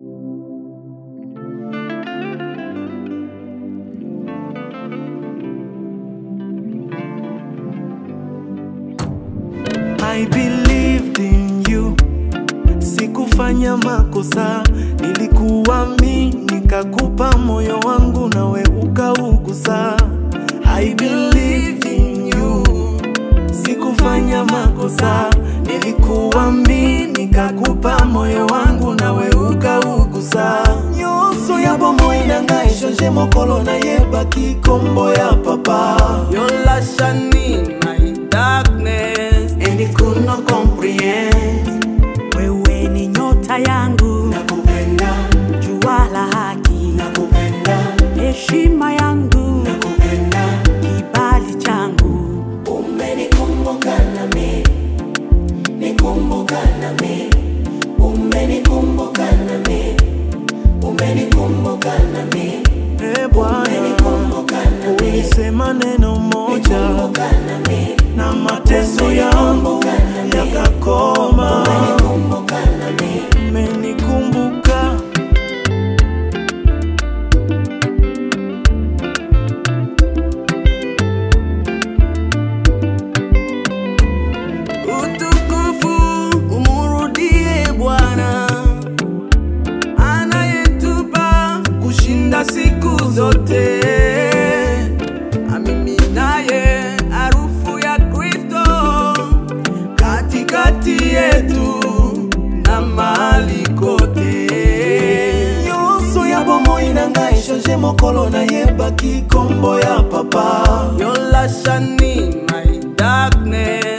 I believed in you, sikufanya makosa, nilikuamini nikakupa moyo wangu nawe ukaugusa. I believed in you, sikufanya makosa, nilikuamini nikakupa moyo wangu nawe ukaugusa. Nyonso ya bomoi na ngai change mokolo nayebaki kombo ya papa Your light shining my darkness. and I could not comprehend. Wewe ni nyota yangu, Nakupenda, jua la haki, nakupenda, heshima yangu, nakupenda. kibali changu. Umenikumbuka nami, nikumbuka nami, umenikumbuka nami, umenikumbuka nami, e Bwana, umenikumbuka nami, ulisema neno moja nami, na mateso yangu yakakoma. Umenikumbuka nami, umenikumbuka Utukufu umurudie Bwana anayetupa kushinda siku zote. Amiminaye harufu ya Kristo katikati yetu na mahali kote. nyonso ya bomoi na ngai change mokolo nayebaki kombo ya papa Your light shining my darkness.